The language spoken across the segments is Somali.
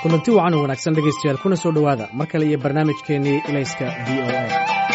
kulanti wacan oo wanaagsan dhegaystayaal kuna soo dhowaada mar kale iyo barnaamijkeennii ilayska v o a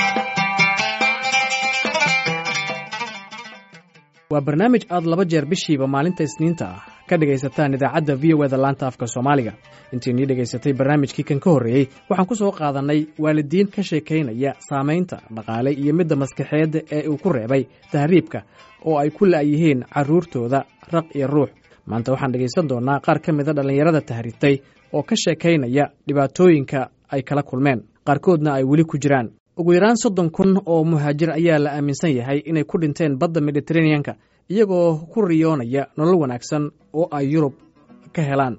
waa barnaamij aad laba jeer bishiiba maalinta isniinta ah ka dhegaysataan idaacadda v o eda laanta afka soomaaliga intiinii dhegaysatay barnaamijkii kan ka horreeyey waxaan ku soo qaadannay waalidiin ka sheekaynaya saamaynta dhaqaale iyo midda maskaxeedda ee uu ku reebay tahriibka oo ay ku la'yihiin carruurtooda raq iyo ruux maanta waxaan dhegaysan doonnaa qaar ka mida dhallinyarada tahriibtay oo ka sheekaynaya dhibaatooyinka ay kala kulmeen qaarkoodna ay weli ku jiraan ugu yaraan soddon kun oo muhaajir ayaa la aaminsan yahay inay ku dhinteen badda mediteraneanka iyagoo ku riyoonaya nolol wanaagsan oo ay yurub ka helaan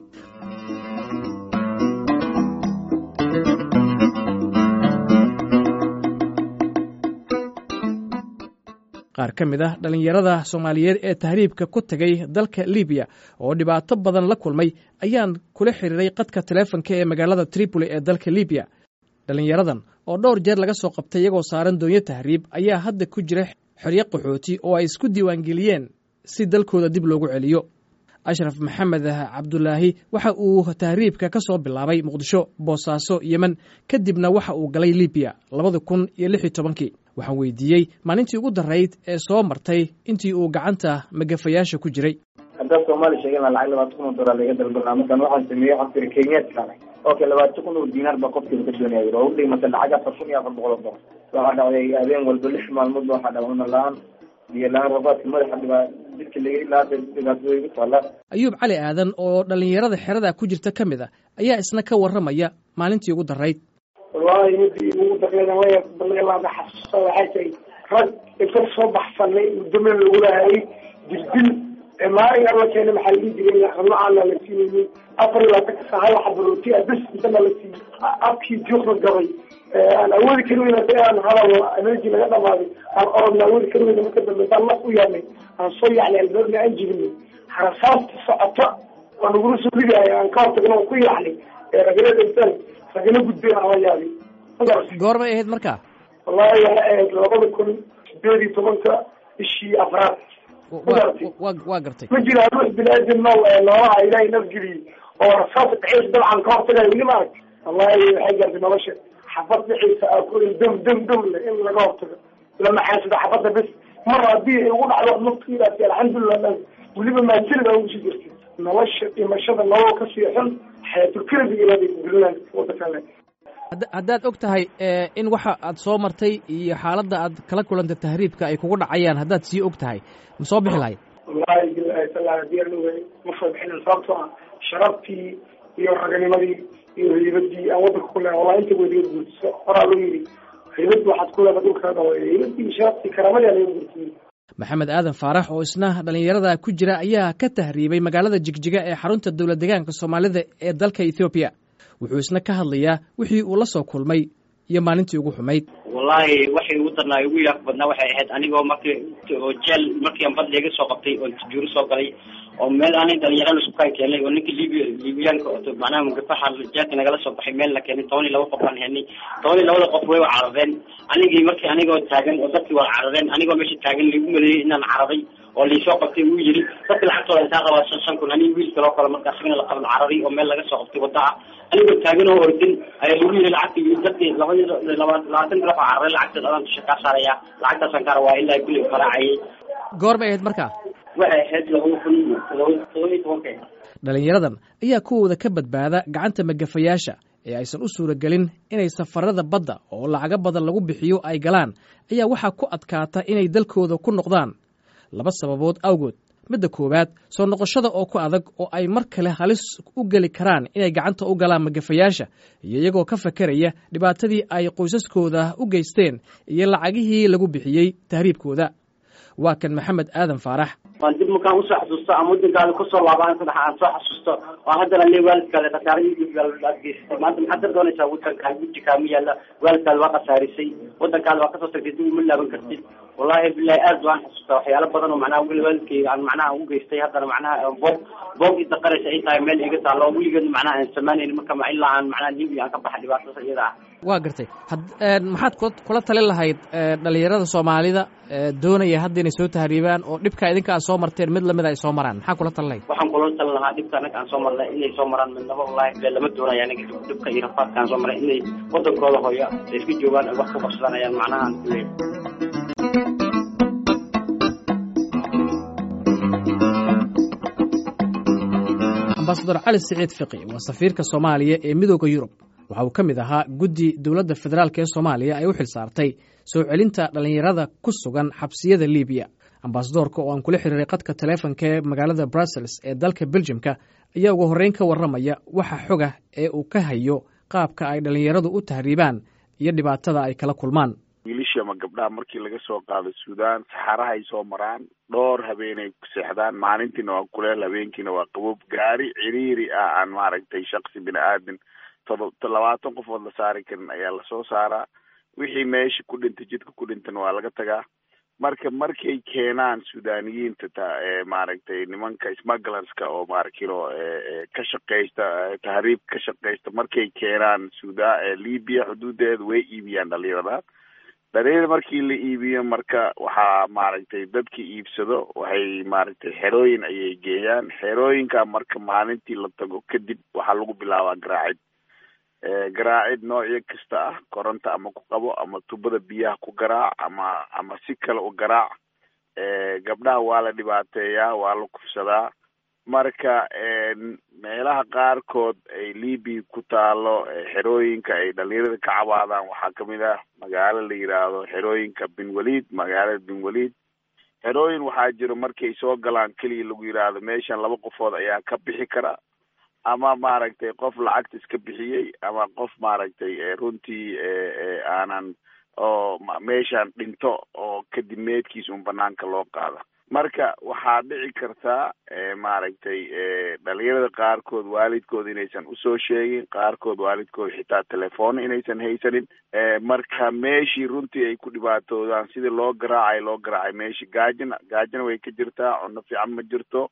qaar ka mid ah dhallinyarada soomaaliyeed ee tahriibka ku tegay dalka libiya oo dhibaato badan la kulmay ayaan kula xiriiray qadka taleefonka ee magaalada tripoli ee dalka libiya dhallinyaradan oo dhowr jeer laga soo qabtay iyagoo saaran doonyo tahriib ayaa hadda ku jira xeryo qaxooti oo ay isku diiwaangeliyeen si dalkooda dib loogu celiyo ashraf maxamed cabdulaahi waxa uu tahriibka ka soo bilaabay muqdisho boosaaso yemen kadibna waxa uu galay libiya labada kun iyo lix iyo tobankii waxaan weydiiyey maalintii ugu darayd ee soo martay intii uu gacanta magafayaasha ku jiray haddaad soomaali sheegana lacag labaatan kun oo dolar laga dalbanaa markaan waxaan sameeyey waxaan tiri kenyaadka okay labaatan kun oo diinaar baa qofkiiba ka doonaya yiri oo u dhigmata lacag afar kun iyo afar boqol oo dolar waxaa dhacday habeen walba lix maalmood ba waxaa dhacday una la-aan biyo la-aan rabaadka madaxa dhibaa jidka laga ilaa dhibaatooda igu taala ayuub cali aadan oo dhallinyarada xerada ku jirta ka mid a ayaa isna ka warramaya maalintii ugu darayd wallahi midii ugu darneeda way balalaada xasuusta waxay tahay rag inta soo baxsanay muddo meel lagu lahayay dirdil maalin alla keena maxaa la dhihi jiray ramacaana la siinayay afar iyo labaatanka saa hal xaba rooti ah bes intana la siiyey afkii juuqda gabay aan awoodi kari weyna si aan hadal energy laga dhamaaday aan orodna awoodi kari weyna marka dambe intaan laf u yaabnay aan soo yacnay albaabna aan jibinay harasaasta socota oo nagula soo ridaaya aan ka hortagna oo ku yacnay ragala dhintaan ragala gudbeen aan la yaabay goorbay ahayd markaa wallahi waxay ahayd labada kun sideed iyo tobanka bishii afraad waa gartay ma jira ruux bini-aadam nool noolaha ilaahay nafgeliyey oo rasaasa dhexeysa dabcan ka hortagayo weli ma arag wallahi waxay gaartay nolosha xabad dhexeysa aa ku dam dam dam le in laga hortago lama xaasado xabadda bes mar haddii ay ugu dhacdo nafkiidaasi alxamdulilah dhan weliba maasilid aa ugusii jirtay nolosha dhimashada nolol kasii xun xayaatulkelbi ilaaday kugelinay wadankan haddaad og tahay in waxa aad soo martay iyo xaaladda aad kala kulantay tahriibka ay kugu dhacayaan haddaad sii og tahay ma soo bixi lahayd wallahi bilahi taala hadii aan ogahay ma soo bixinin sababtoo ah sharaftii iyo raganimadii iyo haybadii aan wadanka ku leehay wallahi inta weliga guurtiso horaa loo yidhi haybadii waxaad ku leedahay dhulkaada haybadii sharaftii karaamadii aa laga guurtiyey maxamed aadan faarax oo isna dhallinyarada ku jira ayaa ka tahriibay magaalada jigjiga ee xarunta dowlad deegaanka soomaalida ee dalka ethoobiya wuxuu isna ka hadlayaa wixii uu la soo kulmay iyo maalintii ugu xumayd wallahi waxay ugu darnaa ugu yaaq badnaa waxay ahayd anigoo markii oo jeel markii aan bad leega soo qabtay oo juuro soo galay oo meel aanay dhalinyarana sukaan keenay oo ninka libiya libiyaanka macnaha mugafaxa jeelka nagala soo baxay meel la keenay toban iyo laba qof baan helnay toban iyo labada qof way wa carareen anigii markii anigoo taagan oo dadkii waa carareen anigoo meesha taagan laigu maleeyey inaan cararay oo laisoo qabtay uu yiri dadka lacagtooda intaa qabaa shan shan kun ani wiil kaloo kale marka asagana la qaban cararay oo meel laga soo qabtay wadda ah anigoo taagan oo ordin ayaa lagu yiri lacagtii dadkii labadii laba labaatan qof aa cararay lacagteed adaan dusha kaa saaraya lacagtaasaan kaa rabaa ilaa kulli faraacayay goor bay ahayd markaa waxay ahayd laba kun laba todoba iyo tobanka dhallinyaradan ayaa kuwooda ka badbaada gacanta magafayaasha ee aysan u suuragelin inay safarada badda oo lacago badan lagu bixiyo ay galaan ayaa waxaa ku adkaata inay dalkooda ku noqdaan laba sababood awgood midda koowaad soo noqoshada oo ku adag oo ay mar kale halis u geli karaan inay gacanta u galaan magafayaasha iyo iyagoo ka fakeraya dhibaatadii ay qoysaskooda u geysteen iyo lacagihii lagu bixiyey tahriibkooda waa kan maxamed aadan faarax waan dib markaan usoo xasuusto ama wadankaada kusoo laabaan saddex aan soo xasuusto oo haddana le waalidkaada khasaaradii aad geysatay maanta maxaad ka doonaysaa wadankaa guji kaama yaalla waalidkaada waa khasaarisay wadankaada waa kasoo tagtay dib uma laaban kartid wallahi bilahi aad waan xasuustaa waxyaalo badan oo macnaha waalidkayga aan macnaha u geystay haddana macnaha boog boog idaqanaysa ay tahay meel iga taalo oo weligeed macnaha aan samaynayni marka ilaa aan macnaha libiya aan ka baxa dhibaatadaas iyada ah waa gartay maxaad kula talin lahayd dhalinyarada soomaalida doonaya hadda inay soo tahriibaan oo dhibkaa idinka aad soo soo marteen mid lamid ay soo maraan maxaa kula talinay waxaan kula talin lahaa dhibka anaga aan soo marnay inay soo maraan midnaba wallaahi bee lama doonaya aniga dhibka iyo rafaadka aan soo maray inay wadankooda hooyo ay iska joogaan ay wax ku qabsanayaan macnaha aan kuleeyahay ambasador cali siciid fiqi waa safiirka soomaaliya ee midooda yurub waxa uu ka mid ahaa guddi dowladda federaalk ee soomaaliya ay u xil saartay soo celinta dhallinyarada ku sugan xabsiyada libiya ambasadorka oo aan kula xiriiray qadka taleefonka ee magaalada brussels ee dalka beljimka ayaa ugu horreyn ka warramaya waxa xoga ee uu ka hayo qaabka ay dhallinyaradu u tahriibaan iyo dhibaatada ay kala kulmaan wiilashii ama gabdhaha markii laga soo qaado suudaan saxarahay soo maraan dhowr habeenay ku seexdaan maalintiina waa kuleel habeenkiina waa qaboob gaari ciriiri ah aan maaragtay shaksi bini aadin todo labaatan qofood la saari karin ayaa lasoo saaraa wixii meesha ku dhintay jidka ku dhintan waa laga tagaa marka markay keenaan suudaniyiinta ta maaragtay nimanka smugglerska oo marakilo ka shaqeysta tahriib ka shaqeysta markay keenaan suda libya xuduudeeda way iibiyaan dhalinyarada dhalinyarada markii la iibiyo marka waxaa maaragtay dadka iibsado waxay maaragtay xerooyin ayay geeyaan xerooyinka marka maalintii la tago kadib waxaa lagu bilaabaa garaacid garaacid noocyo kasta ah koronta ama ku qabo ama tubada biyaha ku garaac ama ama si kale u garaac gabdhaha waa la dhibaateeyaa waa la kufsadaa marka meelaha qaarkood ay libya ku taalo xerooyinka ay dhalinyarada ka cabaadaan waxaa kamid ah magaalo la yiraahdo xerooyinka bin walid magaalada bin walid xerooyin waxaa jiro markay soo galaan keliya lagu yiraahdo meeshan laba qofood ayaa ka bixi kara ama maaragtay qof lacagta iska bixiyey ama qof maaragtay runtii aanan oo meeshaan dhinto oo kadib meedkiis un banaanka loo qaada marka waxaa dhici kartaa maaragtay dhalinyarada qaarkood waalidkood inaysan usoo sheegin qaarkood waalidkood xitaa telefoona inaysan haysanin marka meeshii runtii ay ku dhibaatoodaan sidii loo garaacay loo garaacay meeshii gaajina gaajina way ka jirtaa cunno fiican ma jirto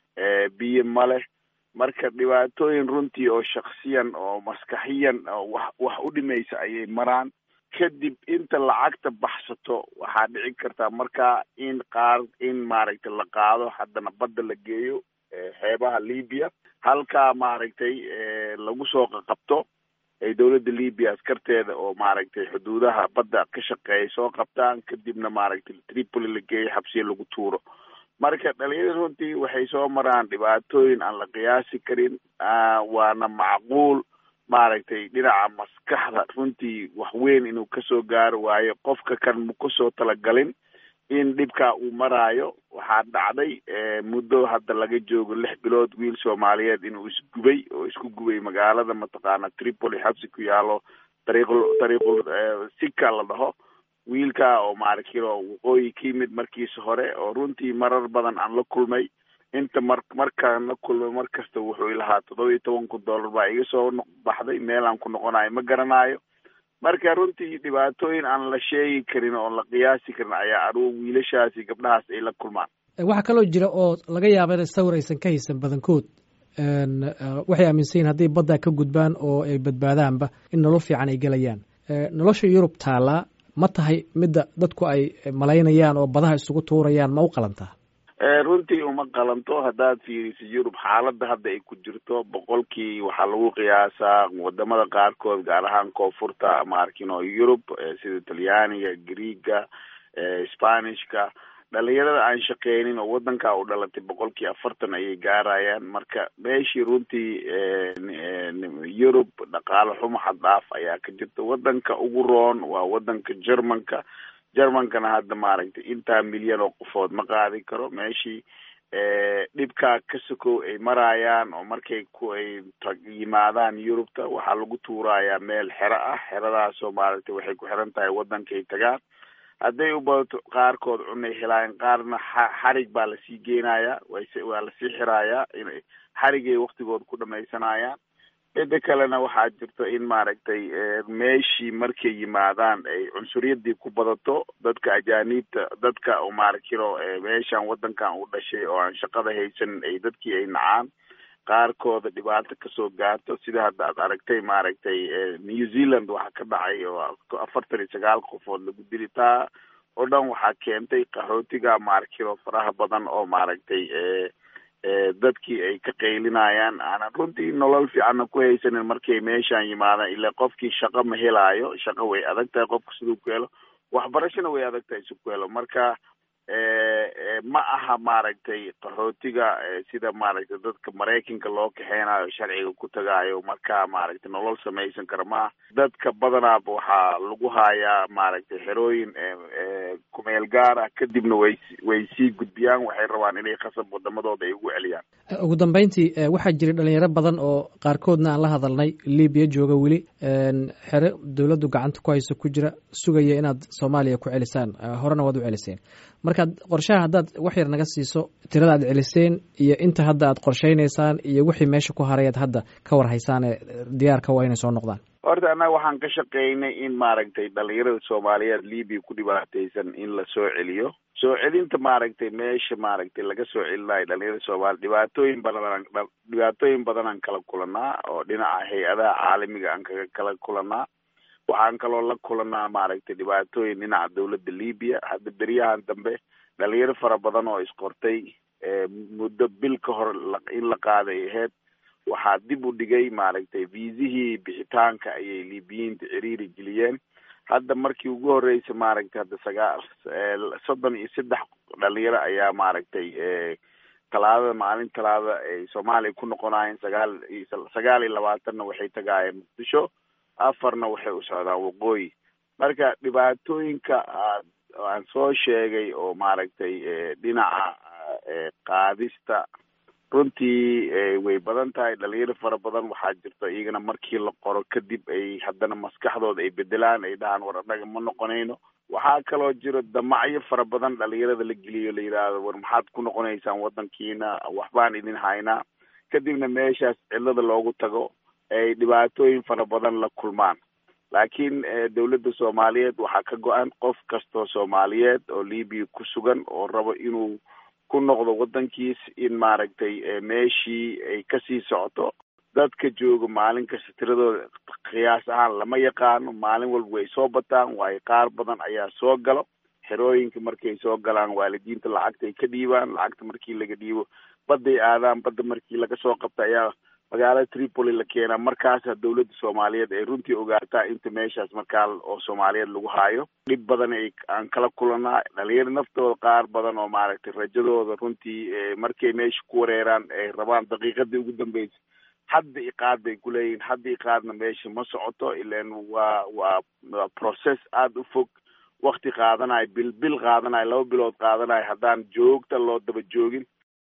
biyo ma leh marka dhibaatooyin runtii oo shaksiyan oo maskaxiyan oo wax wax u dhimaysa ayay maraan kadib inta lacagta baxsato waxaa dhici kartaa markaa in qaar in maaragtay la qaado haddana badda la geeyo xeebaha libya halkaa maaragtay lagu soo qaqabto ay dowladda libya askarteeda oo maaragtay xuduudaha badda ka shaqeeya soo qabtaan kadibna maaragtay tripoli la geeyo xabsiya lagu tuuro marka dhalinyarada runtii waxay soo maraan dhibaatooyin aan la qiyaasi karin waana macquul maaragtay dhinaca maskaxda runtii wax weyn inuu kasoo gaaro waayo qofka kan ma kusoo talagalin in dhibkaa uu maraayo waxaa dhacday muddo hadda laga joogo lix bilood wiil soomaaliyeed inuu isgubay oo isku gubay magaalada mataqaana tripoli xabsi ku yaalo dariiqul dariiqul sika la dhaho wiilkaa oo maaragtilo waqooyi ka yimid markiisa hore oo runtii marar badan aan la kulmay inta mar markaan la kulmay mar kasta wuxuu ilahaa toddoba iyo toban kun dollar baa iga soo baxday meelaan ku noqonayo ma garanayo marka runtii dhibaatooyin aan la sheegi karin oon la qiyaasi karin ayaa aruur wiilashaasi gabdhahaas ay la kulmaan waxaa kaloo jira oo laga yaaba inay sawir aysan ka haysan badankood waxay aaminsan yihin hadday baddaa ka gudbaan oo ay badbaadaanba in nolol fiican ay gelayaan nolosha yurub taallaa ma tahay midda dadku ay malaynayaan oo badaha isugu tuurayaan ma u qalantaa runtii uma qalanto haddaad fiiriso yurub xaaladda hadda ay ku jirto boqolkii waxaa lagu qiyaasaa wadamada qaarkood gaar ahaan koonfurta maarkino yurub sida talyaaniga greega spanishka dhalinyarada aan shaqeynin oo wadankaa u dhalatay boqolkii afartan ayay gaarayaan marka meeshii runtii yurub dhaqaale xumo xad dhaaf ayaa ka jirta wadanka ugu roon waa wadanka germanka germankana hadda maaragtay intaa milyan oo qofood ma qaadi karo meeshii dhibkaa ka sokow ay maraayaan oo markay ku ay yimaadaan yurubta waxaa lagu tuurayaa meel xero ah xeradaasoo maaragtay waxay ku xiran tahay wadankay tagaan hadday u badato qaarkood cunay helaayeen qaarna xarig baa lasii geenayaa waa lasii xiraayaa in xarigay waktigood ku dhamaysanayaan mida kalena waxaa jirto in maaragtay meeshii markay yimaadaan ay cunsuriyadii ku badato dadka ajaaniibta dadka maaragtiro meeshan wadankan u dhashay oo aan shaqada haysanin ay dadkii ay nacaan qaarkooda dhibaato kasoo gaarto sida hadda aad aragtay maaragtay new zealand waxaa ka dhacay oo afartan iyo sagaal qofood lagu dili taa oo dhan waxaa keentay qaxootiga maarkilo faraha badan oo maaragtay dadkii ay ka qaylinayaan aanan runtii nolol fiicanna ku haysanin markay meeshaan yimaadaan ilaa qofkii shaqo ma helaayo shaqo way adag tahay qofka siduu ku helo waxbarashana way adag tahay si ku helo marka ma aha maaragtay qaxootiga sida maaragtay dadka maraykanka loo kaxeynayo sharciga ku tagaayo marka maaragtay nolol samaysan kara maaha dadka badanaaba waxaa lagu hayaa maaragtay xerooyin kumeel gaar ah kadibna way way sii gudbiyaan waxay rabaan inay khasab wadamadooda ay ugu celiyaan ugu dambeyntii waxaa jiray dhalinyaro badan oo qaarkoodna aan la hadalnay libiya jooga weli xere dowladdu gacanta ku hayso ku jira sugaya inaad soomaaliya ku celisaan horena waad u celiseen markaad qorshaha haddaad wax yar naga siiso tirada aad celiseen iyo inta hadda aad qorshaynaysaan iyo wixii meesha ku haray aad hadda ka war haysaane diyaarka waa inay soo noqdaan horta annaga waxaan ka shaqeynay in maaragtay dhalinyarada soomaaliyeed libiya ku dhibaataysan in la soo celiyo soo celinta maaragtay meesha maaragtay laga soo celinayo dhalinyarada soomaaliya dhibaatooyin badan dhibaatooyin badan aan kala kulanaa oo dhinaca hay-adaha caalamiga aan kaga kala kulanaa waxaan kaloo la kulanaa maaragtay dhibaatooyin dhinaca dawladda libiya hadda beryahan dambe dhalinyaro fara badan oo isqortay muddo bil ka hor in la qaaday aheyd waxaa dib u dhigay maaragtay viisihii bixitaanka ayay libiyiinta ciriiri geliyeen hadda markii ugu horreysa maaragtay hadda sagaal soddon iyo saddex dhalinyaro ayaa maaragtay talaadada maalin talaada ay soomaaliya ku noqonaayeen sagaal sagaal iyo labaatanna waxay tagaayeen muqdisho afarna waxay u socdaan waqooyi marka dhibaatooyinka aan soo sheegay oo maaragtay dhinaca qaadista runtii way badan tahay dhalinyaro fara badan waxaa jirta iyagana markii la qoro kadib ay haddana maskaxdooda ay bedelaan ay dhahaan war annaga ma noqonayno waxaa kaloo jiro damacyo fara badan dhalinyarada la geliyo la yidhaahdo war maxaad ku noqonaysaan waddankiina waxbaan idin haynaa kadibna meeshaas cillada loogu tago ay dhibaatooyin fara badan la kulmaan laakiin dawladda soomaaliyeed waxaa ka go-an qof kastoo soomaaliyeed oo libiya ku sugan oo rabo inuu ku noqdo waddankiis in maaragtay meeshii ay kasii socoto dadka jooga maalin kasta tiradooda qiyaas ahaan lama yaqaano maalin walba way soo bataan waayo qaar badan ayaa soo galo xerooyinka markay soo galaan waalidiinta lacagta ay ka dhiibaan lacagta markii laga dhiibo badday aadaan badda markii laga soo qabta ayaa magaalada tripoli la keenaa markaasa dawladda soomaaliyeed ay runtii ogaataa inta meeshaas markaa oo soomaaliyeed lagu haayo dhib badan ay aan kala kulanaa dhalinyaro naftooda qaar badan oo maaragtay rajadooda runtii markay meesha ku wareeraan ay rabaan daqiiqadii ugu dambeysa hadda iqaad bay ku leeyihin hadda iqaadna meesha ma socoto ilan waa waa waa process aada u fog wakti qaadanayo bil bil qaadanayo laba bilood qaadanayo haddaan joogta loo daba joogin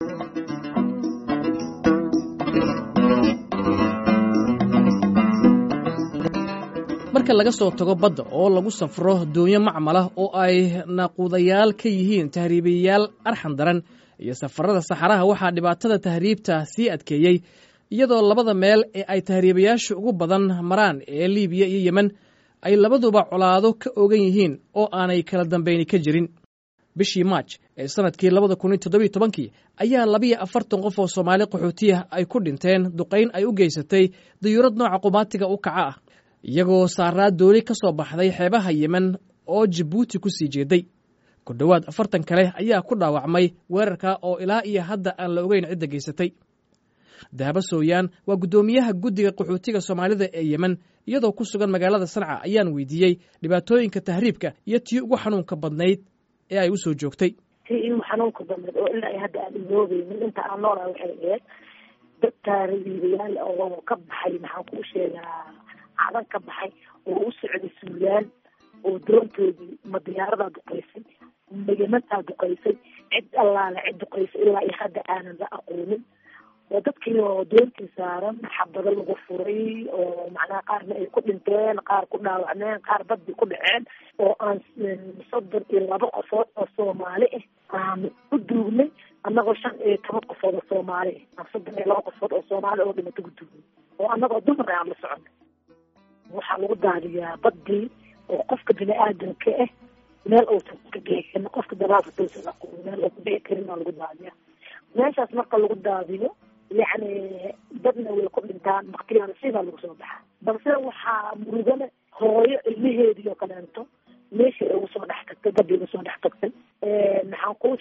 marka laga soo tago badda oo lagu safro doonyo macmalah oo ay naquudayaal ka yihiin tahriibayaal arxan daran iyo safarada saxaraha waxaa dhibaatada tahriibta sii adkeeyey iyadoo labada meel ee ay tahriibayaashu ugu badan maraan ee libiya iyo yemen ay labaduba colaado ka ogan yihiin oo aanay kala dambeyni ka jirin bishii maaj ee sanadkii labada kun iyo toddobiyo tobankii ayaa labiyo afartan qof oo soomaali qaxootiya ay ku dhinteen duqayn ay u geysatay dayuurad nooca qumaatiga u kaca ah iyagoo saaraa dooli ka soo baxday xeebaha yemen oo jabuuti ku sii jeeday ku dhowaad afartan kale ayaa ku dhaawacmay weerarka oo ilaa iyo hadda aan la ogeyn cidda geysatay dahabo sooyaan waa guddoomiyaha guddiga qaxootiga soomaalida ee yemen iyadoo ku sugan magaalada sanca ayaan weydiiyey dhibaatooyinka tahriibka iyo tii ugu xanuunka badnayd ee ay u soo joogtay tii igu xanuunka badnayd oo ilaa hadda aan iloobeynin inta aan noolaa waxay ahayd dad taariibayaal oo ka baxay maxaan kuu sheegaa cadan ka baxay oo u socday suulaan oo doontoodii ma diyaaradaa duqaysay ma yemantaa duqaysay cid allaale cid duqaysay ilaa iyo hadda aanan la aqoonin oo dadkii oo doontii saaran xabado lagu furay oo macnaha qaarna ay ku dhinteen qaar ku dhaawacmeen qaar badii ku dhaceen oo aan soddon iyo laba qofood oo soomaali ah aan ku duugnay annagoo shan iyo toban qofood oo soomaali ah aan soddon iyo laba qofood oo soomaali oo dhimato ku duugnay oo annagoo dumar aan la soconay waxaa lagu daadiyaa badii oo qofka bini aadamka ah meel uusan ka bixi karin qofka dabaalka dulsan aqoon meel uu ku bixi karin aa lagu daadiyaa meeshaas marka lagu daadiyo yacni dadna way ku dhintaan baktiyaana sidaa lagu soo baxaa balse waxaa murugana hooyo ilmaheedii oo kaleento meeshii ay ugu soo dhex tagtay badii ugu soo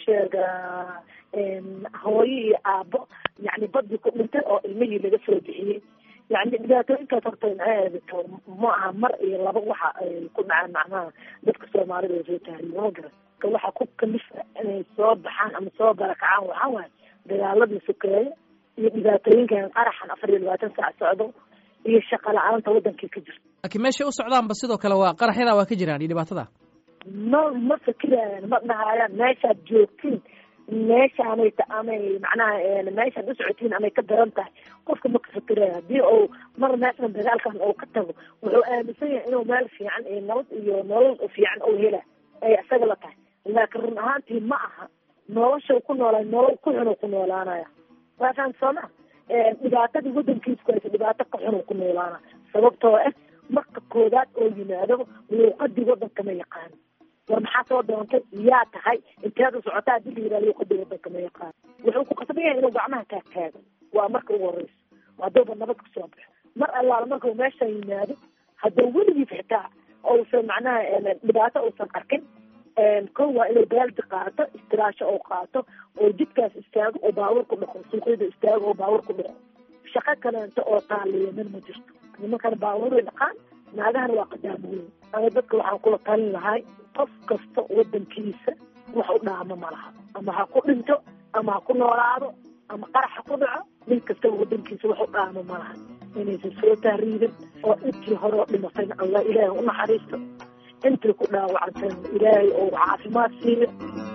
sheegaa hooyo iyo aabo yani badii ku dhintay oo ilmihii laga soo bixiyey yani dhibaatooyinkaas horta maxay ma aha mar iyo laba waxa ay ku dhacaan macnaha dadka soomaalida oo soo tahriiba ma garan ka waxa ku kalifa inay soo baxaan ama soo barakacaan waxaa waaye dagaaladii sokeeye iyo dhibaatooyinkan qaraxan afar iyo labaatan saac socdo iyo shaqa la-aanta wadankii ka jirta laakiin meeshay u socdaanba sidoo kale waa qaraxyadaa waa ka jiraan iyo dhibaatada ma ma fikirayaan ma dhahayaan meeshaad joogtiin meeshaanay ta amay macnaha meeshaad u socotiin amay ka daran tahay qofka ma ka fikiraya haddii uu mar meeshan dagaalkan uu ka tago wuxuu aaminsan yahay inuu meel fiican iyo nabad iyo nolol fiican uu hela ay isaga la tahay laakiin run ahaantii ma aha nolosha ku noolaa nolol ku xun ku noolaanaya waa faham sooma dhibaatadii wadankiisa ku haysa dhibaato ka xun ku noolaana sababtoo ah marka koodaad oo yimaado luuqadii wadanka ma yaqaano war maxaa soo doontay yaa tahay inteed u socotaa hadii la yihah luuqadii wadanka ma yaqaano wuxuu ku qasban yahay inuu gacmaha taag taago waa marka ugu horeyso hadduuba nabad kusoo baxo mar allaala markau meesha yimaado hadduu weligiis xitaa uusan macnaha dhibaato uusan arkin kow waa inuu baaldi qaato istiraasho oo qaato oo jidkaas istaago oo baawur ku dhaqo suuqyada istaago oo baawur ku dhaqo shaqo kaleento oo taaliya min ma jirto nimankana baabuuray dhaqaan naagahana waa qadaamooyin ama dadka waxaan kula talin lahay qof kasta wadankiisa wax u dhaamo ma laha ama ha ku dhinto ama ha ku noolaado ama qarax ha ku dhaco nin kastaba wadankiisa wax u dhaamo ma laha inaysan soo tahriibin oo intii hore oo dhimatayna allah ilaahay u naxariisto intii ku dhaawacantayna ilaahay oo caafimaad siiyo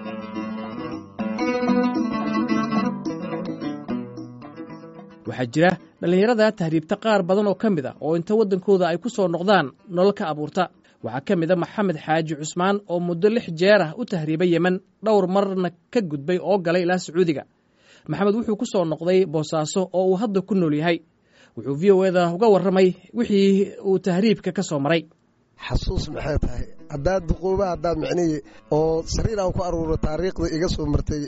waxaa jira dhallinyarada tahriibta qaar badan oo ka mid a oo inta waddankooda ay ku soo noqdaan nolol ka abuurta waxaa ka mid a maxamed xaaji cusmaan oo muddo lix jeer ah u tahriibay yemen dhowr marna ka gudbay oo galay ilaa sacuudiga maxamed wuxuu ku soo noqday boosaaso oo uu hadda ku nool yahay wuxuu v o eda uga warramay wixii uu tahriibka ka soo maray xasuus maxay tahay haddaad duquuba haddaad micnihii oo sariir aan ku aruuro taariikhda iga soo martay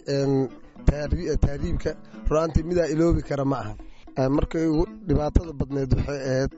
tahriibka ru'aantii midaa iloobi kara ma aha markay ugu dhibaatada badneed waxay ahayd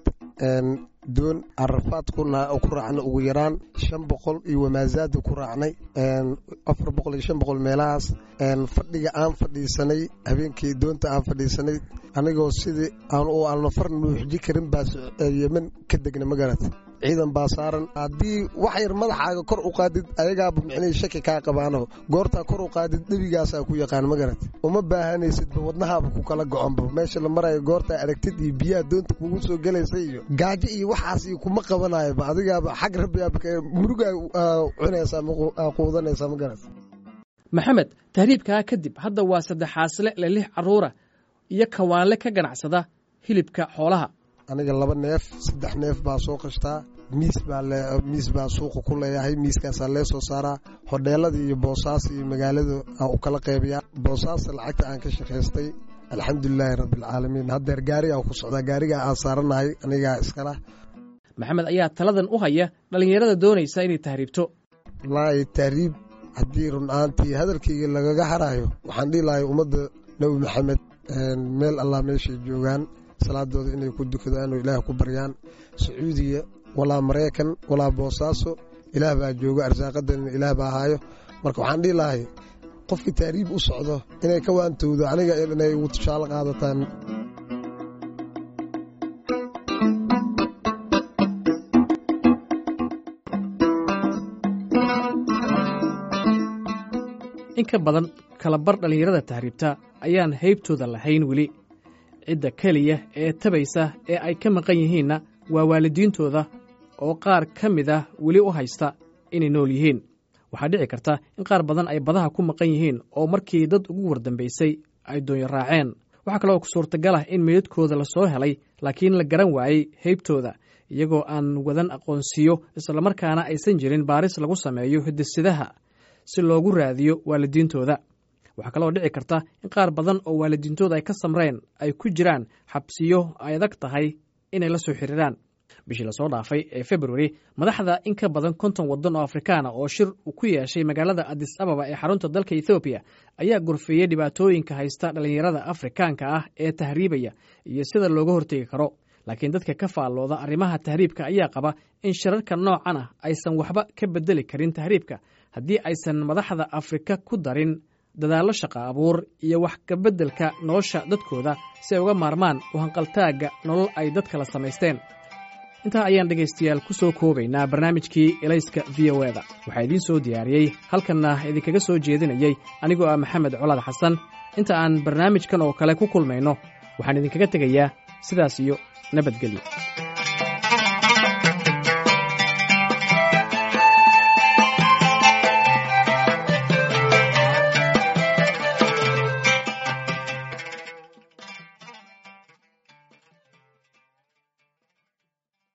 doon arafaad ku raacna ugu yaraan shan boqol iyo wamaazaada ku raacnay afar boqol iyo shan boqol meelahaas fadhiga aan fadhiisanay habeenkii doonta aan fadhiisanay anigoo sidii aan u alnafar nuuxji karin baa yemen ka degna magarat ciidan baa saaran haddii wax yar madaxaaga kor u qaadid ayagaaba micnihii shaki kaa qabaano goortaa kor u qaadid dhebigaasaa ku yaqaan magarat uma baahanaysidba wadnahaaba ku kala goconba meesha la marayo goortaa aragtid iyo biyaha doonta kugu soo gelaysa iyo gaajo iyo waxaas iyo kuma qabanayoba adigaaba xag rabbigaaba murugaa cunaysaa quudanaysaa magarat maxamed tahriibkaa kadib hadda waa saddexaasle le lix carruura iyo kawaanle ka ganacsada hilibka xoolaha aniga laba neef saddex neef baa soo qashtaa miis baa miis baa suuqa ku leeyahay miiskaasaa lee soo saaraa hodheelada iyo boosaas iyo magaalada aan u kala qaybiyaa boosaasa lacagta aan ka shaqaystay alxamdulilaahi rabbialcaalamiin haddeer gaarigaa ku socdaa gaarigaa aan saaranahay anigaa iskala maxamed ayaa taladan u haya dhallinyarada doonaysa inay tahriibto wallaahi tahriib haddii run ahaantii hadalkayga lagaga haraayo waxaan dhihi lahay ummadda nebi maxamed meel allah meeshay joogaan salaadooda inay ku dukadaan oo ilaah ku baryaan sacuudiya walaa maraykan walaa boosaaso ilaah baa jooga arsaaqadanina ilaah baa haayo marka waxaan dhihi lahay qofkii tahriib u socdo inay ka waantowdo aniga inay ugu tushaalo qaadataan in ka badan kalabar dhallinyarada tahriibta ayaan haybtooda lahayn weli cidda keliya ee tabaysa ee ay ka maqan yihiinna waa waalidiintooda oo qaar ka mid ah weli u haysta inay nool yihiin waxaa dhici karta in qaar badan ay badaha ku maqan yihiin oo markii dad ugu wardambaysay ay doonyo raaceen waxaa kaloo suurtagal ah in meydadkooda la soo helay laakiin la garan waayey heybtooda iyagoo aan wadan aqoonsiyo islamarkaana aysan jirin baaris lagu sameeyo hidisidaha si loogu raadiyo waalidiintooda waxaa kaloo dhici karta in qaar badan oo waalidiintooda ay ka samreen ay ku jiraan xabsiyo ay adag tahay inay la soo xiriiraan bishii lasoo dhaafay ee februari madaxda in ka badan konton waddan oo afrikaana oo shir ku yeeshay magaalada adis ababa ee xarunta dalka ethoobiya ayaa gorfeeyey dhibaatooyinka haysta dhallinyarada afrikaanka ah ee tahriibaya iyo sida looga hortegi karo laakiin dadka ka faallooda arrimaha tahriibka ayaa qaba in shirarka noocan ah aysan waxba ka bedeli karin tahriibka haddii aysan madaxda afrika ku darin dadaallo shaqa abuur iyo wax kabeddelka nolosha dadkooda si ay uga maarmaan u hanqaltaagga nolol ay dad kala samaysteen intaa ayaan dhegaystayaal ku soo koobaynaa barnaamijkii elayska v o eda waxaa idiin soo diyaariyey halkanna idinkaga soo jeedinayey anigoo ah maxamed colaad xasan inta aan barnaamijkan oo kale ku kulmayno waxaan idinkaga tegayaa sidaas iyo nabadgelyo